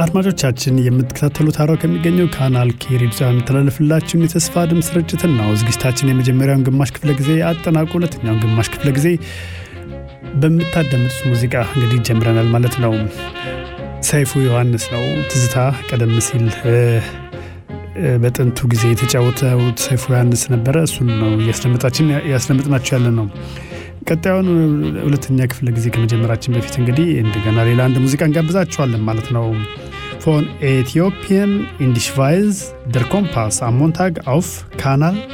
አድማጮቻችን የምትከታተሉት ሐራው ከሚገኘው ካናል ኬ ሬዲዮ የሚተላለፍላችሁን የተስፋ ድምፅ ስርጭትን ነው። ዝግጅታችን የመጀመሪያውን ግማሽ ክፍለ ጊዜ አጠናቆ ሁለተኛውን ግማሽ ክፍለ ጊዜ በምታዳምጡት ሙዚቃ እንግዲህ ጀምረናል ማለት ነው። ሰይፉ ዮሐንስ ነው ትዝታ ቀደም ሲል በጥንቱ ጊዜ የተጫወተው ሰይፉ ዮሐንስ ነበረ። እሱን ነው እያስደመጥናችሁ ያለ ነው። ቀጣዩን ሁለተኛ ክፍለ ጊዜ ከመጀመራችን በፊት እንግዲህ እንደገና ሌላ አንድ ሙዚቃ እንጋብዛችኋለን ማለት ነው። ፎን ኤቲዮፒያን ኢንዲሽቫይዝ ደር ኮምፓስ አሞንታግ አውፍ ካናል